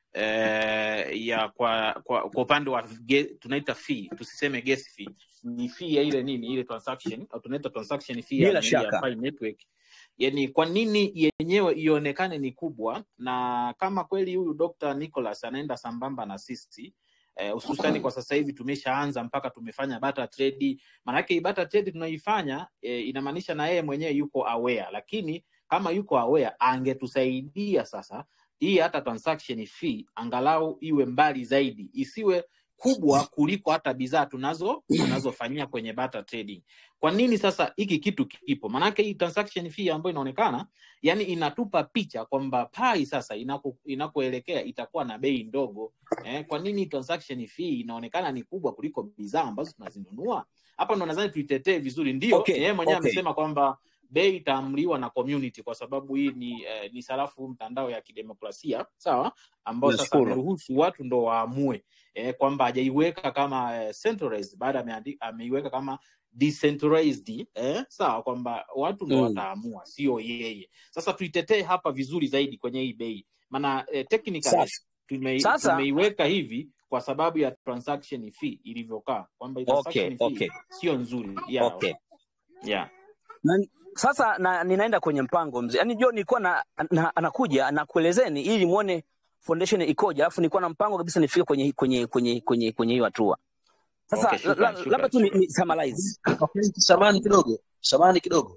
eh, ya kwa kwa, kwa upande wa ge, tunaita fee tusiseme gas fee ni fee ya ile nini ile transaction au tunaita transaction fee ya, bila nini ya shaka Pi network yani kwa nini yenyewe ionekane ni kubwa na kama kweli huyu Dr. Nicholas anaenda sambamba na sisi eh, hususani kwa sasa hivi tumeshaanza mpaka tumefanya barter trade maanake hii barter trade tunaifanya eh, inamaanisha na yeye mwenyewe yuko aware lakini kama yuko aware angetusaidia sasa hii hata transaction fee angalau iwe mbali zaidi, isiwe kubwa kuliko hata bidhaa tunazo tunazofanyia kwenye barter trading. Kwa nini sasa hiki kitu kipo? Maanake hii transaction fee ambayo inaonekana, yani inatupa picha kwamba pai sasa inako inakoelekea itakuwa na bei ndogo. Eh, kwa nini transaction fee inaonekana ni kubwa kuliko bidhaa ambazo tunazinunua? Hapa ndo nadhani tuitetee vizuri. Ndio okay yeye mwenyewe okay amesema kwamba bei itaamriwa na community kwa sababu hii ni eh, ni sarafu mtandao ya kidemokrasia sawa, ambao sasa nashukuru ameruhusu watu ndo waamue eh, kwamba hajaiweka kama eh, centralized, baada ameandi- ameiweka kama decentralized eh, sawa, kwamba watu ndo mm. wataamua, sio yeye. Sasa tuitetee hapa vizuri zaidi kwenye hii bei, maana eh, technically safi tume, sasa tumeiweka hivi kwa sababu ya transaction fee ilivyokaa, kwamba hii okay transaction fee okay sio nzuri yeah, okay yeah. na, sasa na, ninaenda kwenye mpango mzee yaani jo nilikuwa na, na, anakuja nakuelezeni ili muone foundation ikoje alafu nilikuwa na mpango kabisa nifike kwenye kwenye kwenye kwenye kwenye hiyo hatua sasa Okay, la- la- shukran, labda shukran, tu ni, shukran. ni summarize Okay, samani kidogo, samani kidogo.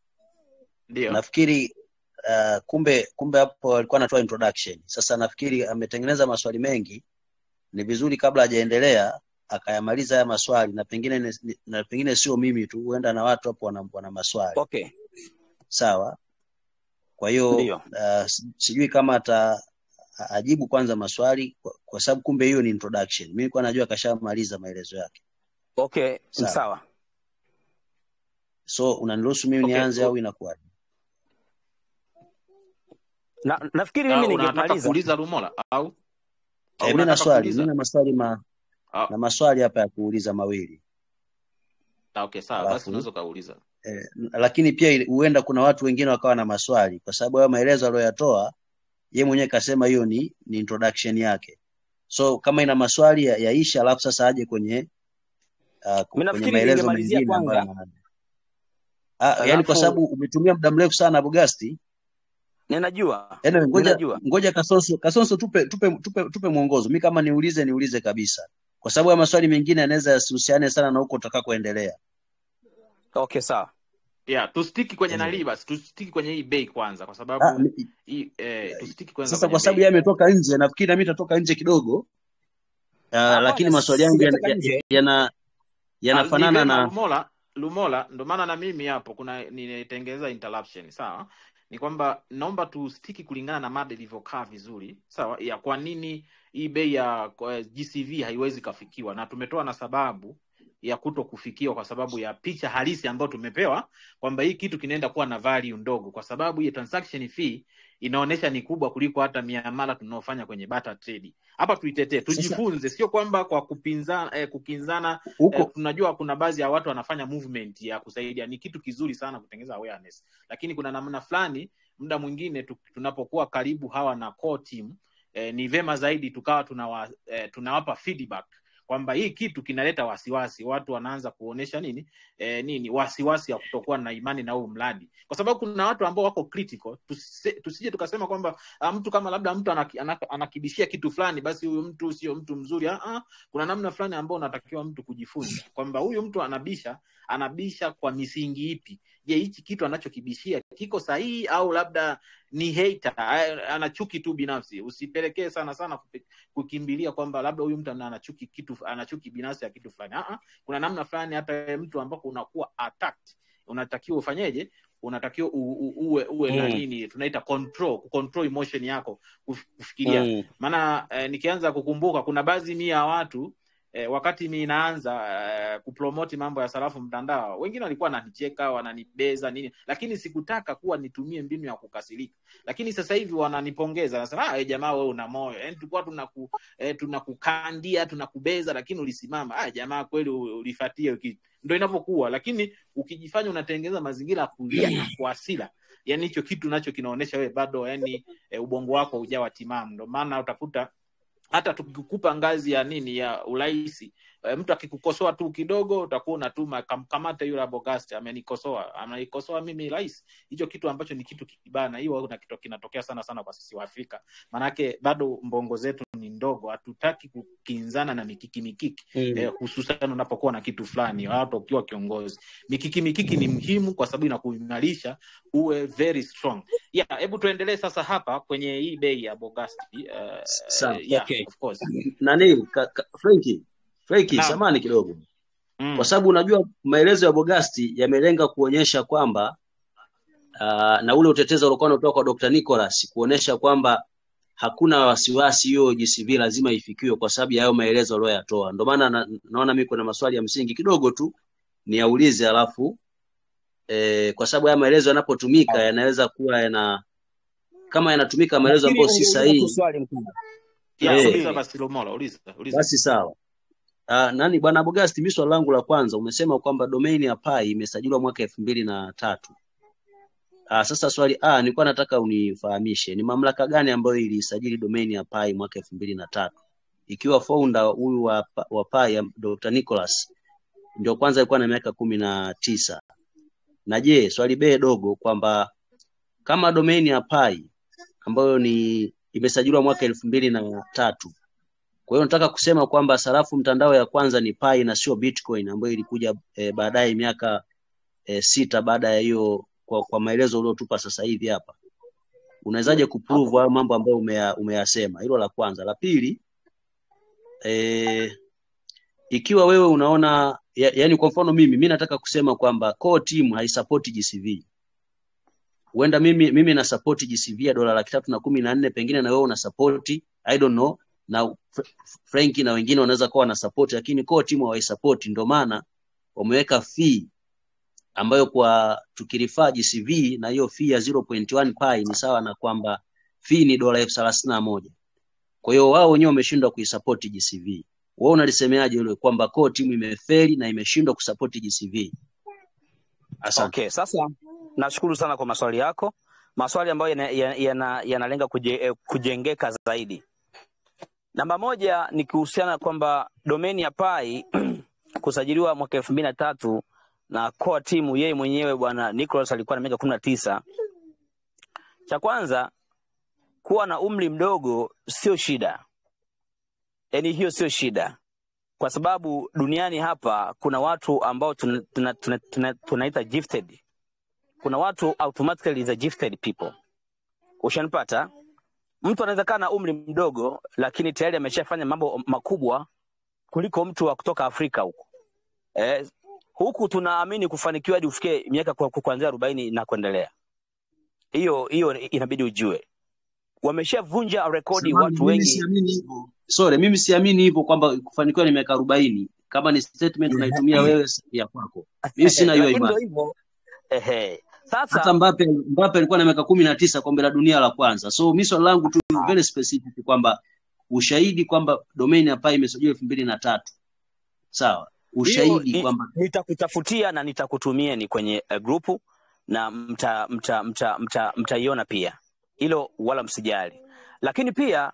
Ndio. Nafikiri uh, kumbe kumbe hapo alikuwa anatoa introduction. Sasa nafikiri ametengeneza maswali mengi, ni vizuri kabla hajaendelea akayamaliza haya maswali, na pengine ni- na pengine sio mimi tu, huenda na watu hapo wana, wana maswali okay sawa. Kwa hiyo ndio uh, si- sijui kama ata a- ajibu kwanza maswali kwa, kwa sababu kumbe hiyo ni introduction. Mimi nilikuwa najua kashamaliza maelezo yake. okay Sawa. sawa So unaniruhusu mimi Okay, nianze u- au inakuwaje? na, nafikiri Ah, mimi unataka ningemaliza kuuliza Lumola au au Eh, mimi na unataka swali, kuuliza? mimi na maswali ma Ah, na maswali hapa ya kuuliza mawili ah, okay, sawa basi alafu unaweza ukauliza. eh, lakini pia ili- huenda kuna watu wengine wakawa na maswali kwa sababu hayo maelezo aliyoyatoa ye mwenyewe kasema hiyo ni, ni introduction yake so kama ina maswali ya, yaisha alafu sasa aje kwenye uh, mi kwenye nafikiri maelezo ningemalizia mengine ambayo kwanza ana- ah, yani kwa alafu sababu umetumia muda mrefu sana Abogasti ninajua anyway, ngoja ninajua ngoja Kasonso Kasonso tupe tupe tupe, tupe mwongozo mi kama niulize niulize kabisa kwa sababu ya maswali mengine yanaweza yasihusiane sana na huko utakakoendelea okay sawa Yeah, tustiki kwenye eh. nalii basi, tustiki kwenye hii bei kwanza, kwa ah, sababu mi- hii eh, tustiki kwanza sasa kwenye kwa sababu bei. yeye ametoka nje nafikiri nami nitatoka nje kidogo uh, lakini hapana maswali yangu yana- sijatoka nje yana- Ah, ni yanafanana vema na Lumola, Lumola, ndo maana na mimi hapo kuna ninatengeneza interruption, sawa? Ni kwamba naomba tustiki kulingana na mada ilivyokaa vizuri, sawa, ya kwa nini hii bei ya kwa GCV haiwezi kafikiwa, na tumetoa na sababu ya kuto kufikiwa kwa sababu ya picha halisi ambayo tumepewa kwamba hii kitu kinaenda kuwa na value ndogo, kwa sababu hii transaction fee inaonyesha ni kubwa kuliko hata miamala tunaofanya kwenye barter trade. Hapa tuitetee, sasa tujifunze, sio kwamba kwa kupinzana eh, kukinzana eh, huko tunajua kuna baadhi ya watu wanafanya movement ya kusaidia, ni kitu kizuri sana kutengeneza awareness, lakini kuna namna fulani, muda mwingine tu, tunapokuwa karibu hawa na core team eh, ni vema zaidi tukawa tunawa, eh, tunawapa feedback kwamba hii kitu kinaleta wasiwasi, watu wanaanza kuonesha nini eh, nini wasiwasi ya kutokuwa na imani na huu mradi, kwa sababu kuna watu ambao wako critical. Tusije, tusije tukasema kwamba ah, mtu kama labda mtu anaki, anaki, anakibishia kitu fulani, basi huyu mtu sio mtu mzuri. Ah, ah, kuna namna fulani ambao unatakiwa mtu kujifunza kwamba huyu mtu anabisha anabisha kwa misingi ipi je hichi kitu anachokibishia kiko sahihi au labda ni hater a- ana chuki tu binafsi usipelekee sana sana kupe- kukimbilia kwamba labda huyu mtu ana ana chuki kitu ana chuki binafsi ya kitu fulani Ah, ah, kuna namna fulani hata wewe mtu ambako unakuwa attacked unatakiwa ufanyeje unatakiwa u, u, uwe uwe na mm. nini tunaita control control emotion yako kuf- kufikiria Mm. maana eh, nikianza kukumbuka kuna baadhi mia ya watu eh, wakati mi naanza eh, kupromoti mambo ya sarafu mtandao wengine walikuwa wananicheka wananibeza nini lakini sikutaka kuwa nitumie mbinu ya kukasirika lakini sasa hivi wananipongeza nasema ah, jamaa wewe una moyo yani tulikuwa tunaku, eh, tunakukandia tunakubeza lakini ulisimama ah, jamaa kweli u- ulifatia kitu ndo inavyokuwa lakini ukijifanya unatengeneza mazingira ya kulia na kwa hasira yani hicho kitu nacho kinaonyesha wewe bado yani e, ubongo wako hujawa timamu ndo maana utakuta hata tukikupa ngazi ya nini ya urahisi e, mtu akikukosoa tu kidogo utakuwa unatuma kam, kamata yule abogasti amenikosoa anaikosoa mimi rais hicho kitu ambacho ni kitu kibana hiyo kuna kitu kinatokea sana sana kwa sisi wa afrika maanake bado mbongo zetu ni ndogo hatutaki kukinzana na mikiki mikiki Mm. eh, hususan unapokuwa na kitu fulani hata ukiwa kiongozi mikiki mikiki ni muhimu kwa sababu inakuimarisha uwe very strong yeah hebu tuendelee sasa hapa kwenye hii bei ya bogasti uh, sawa yeah okay of course nani ka, ka, Frenki Frenki naam samani kidogo kwa mm. sababu unajua maelezo ya Bogasti yamelenga kuonyesha kwamba uh, na ule utetezi uliokuwa unatoka kwa Dr. Nicholas kuonyesha kwamba hakuna wasiwasi hiyo GCV lazima ifikiwe kwa sababu ya hayo maelezo aliyoyatoa. Ndio maana na, naona mimi kuna maswali ya msingi kidogo tu niyaulize, alafu eh, kwa sababu haya maelezo yanapotumika yanaweza kuwa yana kama yanatumika maelezo nafikiri ambayo si ungeuliza tu sahihi swali mkubwa yeah eh, uliza nasubiri basi lomola uliza uliza basi sawa. Uh, nani bwana Bogasti, mimi swali langu la kwanza umesema kwamba domain ya Pai imesajiliwa mwaka elfu mbili na tatu. Uh, sasa swali A nilikuwa nataka unifahamishe ni mamlaka gani ambayo ilisajili domain ya Pai mwaka elfu mbili na tatu ikiwa founder huyu wa, wa Pai ya Dr. Nicholas ndio kwanza alikuwa na miaka kumi na tisa na je, swali B dogo kwamba kama domain ya Pai ambayo ni imesajiliwa mwaka elfu mbili na tatu kwa hiyo nataka kusema kwamba sarafu mtandao ya kwanza ni Pi na sio Bitcoin ambayo ilikuja e, baadaye miaka e, sita baada ya hiyo, kwa, kwa maelezo uliotupa sasa hivi hapa. Unawezaje kuprove hapo hayo mambo ambayo umeya, umeyasema? Hilo la kwanza. La pili, e, ikiwa wewe unaona ya, yani kwa mfano mimi mimi nataka kusema kwamba core team haisupport GCV. Huenda mimi mimi na support GCV ya dola laki tatu na kumi na nne pengine na wewe una support I don't know na Fr- Frenki na wengine wanaweza kuwa wana support lakini core team hawaisupport, ndio maana wameweka fee ambayo kwa tukirifaa GCV na hiyo fee ya 0.1 pi ni sawa na kwamba fee ni dola elfu thelathini na moja. Kwa hiyo wao wenyewe wameshindwa kuisupport GCV. Wewe unalisemeaje hilo kwamba core timu imefeli na imeshindwa kusapoti GCV? Asante. Okay, sasa nashukuru sana kwa maswali yako, maswali ambayo yanalenga yana, yana yanalenga kuje, eh, kujengeka zaidi. Namba moja ni kuhusiana kwamba domeni ya Pai kusajiliwa mwaka elfu mbili na tatu na core timu yeye mwenyewe bwana Nicholas alikuwa na miaka kumi na tisa. Cha kwanza kuwa na umri mdogo sio shida, yaani hiyo sio shida, kwa sababu duniani hapa kuna watu ambao tunaita tuna, tuna, tuna, tunaita gifted. Kuna watu automatically is a gifted people, ushanipata? Mtu anaweza kaa na umri mdogo, lakini tayari ameshafanya mambo makubwa kuliko mtu wa kutoka Afrika huko eh, huku tunaamini kufanikiwa hadi ufikie miaka kwa- kwa- kuanzia arobaini na kuendelea. Hiyo hiyo inabidi ujue, wameshavunja rekodi Samahani, watu mimi wengi. siamini hivyo. Sorry, mimi siamini hivyo kwamba kufanikiwa ni miaka arobaini. Kama ni statement unaitumia wewe si ya kwako. Mimi sina hiyo lakini ndo imani. hivyo ehe. Hata Sasa Mbappe Mbappe alikuwa na miaka kumi na tisa kombe la dunia la kwanza. So mimi swali langu tu very specific kwamba ushahidi kwamba domain ya Pai imesajiliwa elfu mbili na tatu. Sawa. hiyo Ushahidi i- kwamba nitakutafutia na nitakutumieni kwenye uh, grupu na mta mta mta mta mtaiona pia, hilo wala msijali. Lakini pia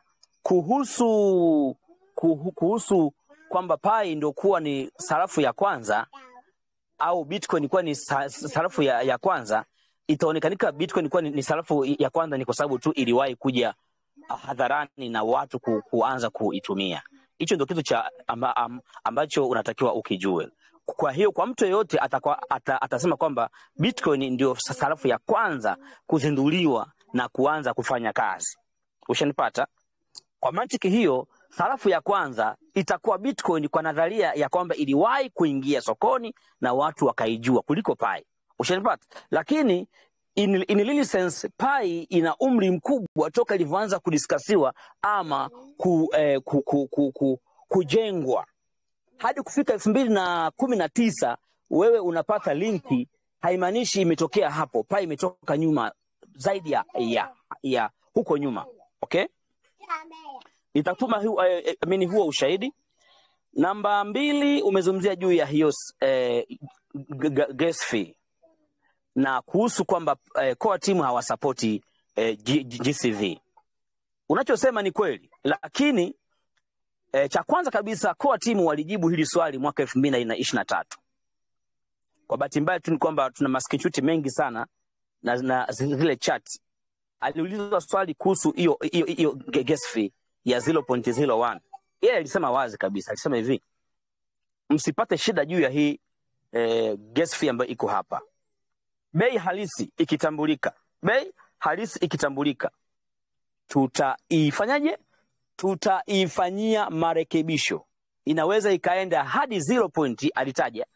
kuhusu kuhu, kuhusu kwamba Pai ndio kuwa ni sarafu ya kwanza au Bitcoin kuwa ni sa- sarafu ya, ya kwanza, itaonekanika Bitcoin kuwa ni, ni sarafu ya kwanza ni kwa sababu tu iliwahi kuja hadharani na watu ku, kuanza kuitumia. Hicho ndio kitu cha amba, am, ambacho unatakiwa ukijue. Kwa hiyo kwa mtu yeyote atakuwa, ata, atasema kwamba Bitcoin ndio sarafu ya kwanza kuzinduliwa na kuanza kufanya kazi. Ushanipata? Kwa mantiki hiyo, sarafu ya kwanza itakuwa Bitcoin kwa nadharia ya kwamba iliwahi kuingia sokoni na watu wakaijua kuliko Pi. Ushanipata? Lakini in, in really sense Pi ina umri mkubwa toka ilivyoanza kudiskasiwa ama ku, eh, ku, ku, ku, ku, kujengwa hadi kufika elfu mbili na kumi na tisa wewe unapata linki, haimaanishi imetokea hapo. Pi imetoka nyuma zaidi ya, ya, ya huko nyuma. Okay, nitatuma hu, eh, eh, amini huo ushahidi. Namba mbili, umezungumzia juu ya hiyo eh, g- g- gas fee na kuhusu kwamba eh, core timu hawasapoti eh, G- G- GCV. Unachosema ni kweli, lakini eh, cha kwanza kabisa core timu walijibu hili swali mwaka elfu mbili na ishirini na tatu. Kwa bahati mbaya tu ni kwamba tuna maskrinshuti mengi sana na, na zile chat. Aliulizwa swali kuhusu hiyo hiyo hiyo gas fee ya 0.01. Yeye alisema wazi kabisa, alisema hivi, msipate shida juu ya hii eh, gas fee ambayo iko hapa. Bei halisi ikitambulika, bei halisi ikitambulika, tutaifanyaje? Tutaifanyia marekebisho. Inaweza ikaenda hadi 0 point, alitaja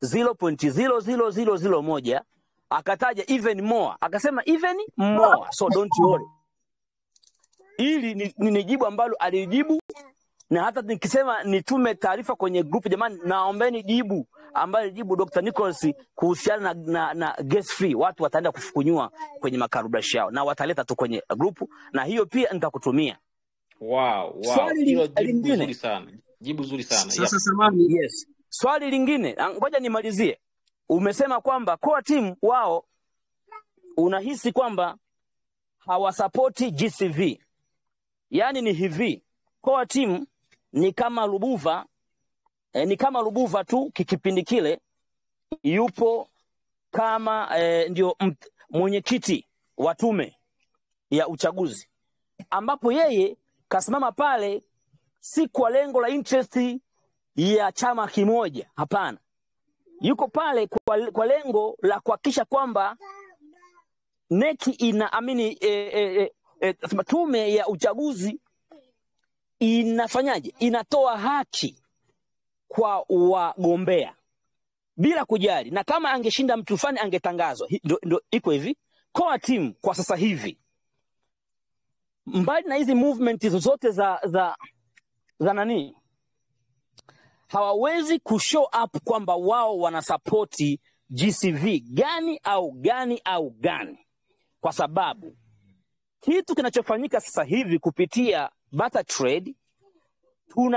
0.00001 akataja even more, akasema even more, so don't worry. Hili ni, ni, ni jibu ambalo alijibu na hata nikisema nitume taarifa kwenye grupu, jamani, naombeni jibu ambayo jibu Dr. Nicholas kuhusiana na, na, na gas free, watu wataenda kufukunyua kwenye makarubrashi yao na wataleta tu kwenye grupu, na hiyo pia nitakutumia. Wow, wow. Swali Hilo li- jibu lingine zuri sana, jibu zuri sana. Yep. sasa samani yes, swali lingine, ah, ngoja nimalizie. Umesema kwamba core team wao unahisi kwamba hawasapoti GCV, yaani ni hivi, core team ni kama Lubuva eh, ni kama Lubuva tu kikipindi kile yupo kama eh, ndio mt- mwenyekiti wa tume ya uchaguzi, ambapo yeye kasimama pale si kwa lengo la interest ya chama kimoja, hapana, yuko pale kwa, kwa lengo la kuhakikisha kwamba neki ina amini e, e, e, e, tume ya uchaguzi inafanyaje, inatoa haki kwa wagombea bila kujali, na kama angeshinda mtu fulani angetangazwa. Hi- Ndo, ndo iko hivi core team kwa sasa hivi, mbali na hizi movement zote za za za nani, hawawezi kushow up kwamba wao wanasapoti GCV gani au gani au gani, kwa sababu kitu kinachofanyika sasa hivi kupitia barter trade tuna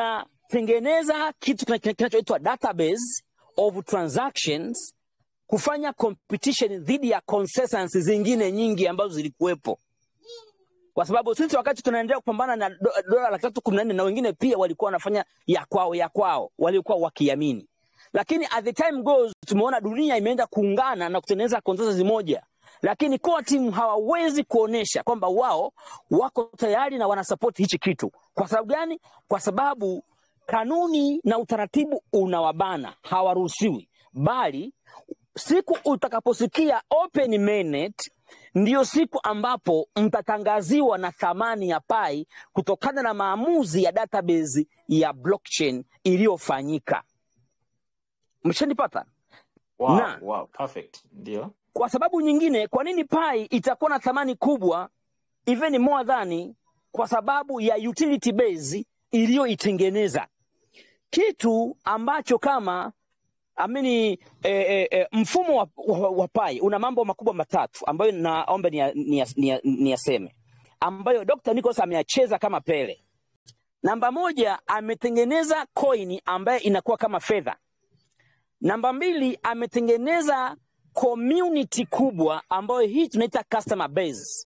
tengeneza kitu kina- kina- kinachoitwa database of transactions kufanya competition dhidi ya consensus zingine nyingi ambazo zilikuwepo kwa sababu sisi wakati tunaendelea kupambana na do- dola laki tatu kumi na nne na wengine pia walikuwa wanafanya ya kwao ya kwao walikuwa wakiamini lakini at the time goes tumeona dunia imeenda kuungana na kutengeneza consensus moja lakini core team hawawezi kuonesha kwamba wao wako tayari na wanasapoti hichi kitu kwa sababu gani kwa sababu kanuni na utaratibu unawabana hawaruhusiwi bali siku utakaposikia open mainnet ndiyo siku ambapo mtatangaziwa na thamani ya pai kutokana na maamuzi ya database ya blockchain iliyofanyika mshanipata wow, na wow, perfect ndio kwa sababu nyingine kwa nini pai itakuwa na thamani kubwa even more than kwa sababu ya utility base iliyoitengeneza kitu ambacho kama amini e, e, e, mfumo wa, wa, wa pai una mambo makubwa matatu ambayo naomba niyaseme ni, ni, ni, niyaseme, ambayo Dr. Nicholas ameyacheza kama Pele. Namba moja, ametengeneza coin ambayo inakuwa kama fedha. Namba mbili, ametengeneza community kubwa ambayo hii tunaita customer base.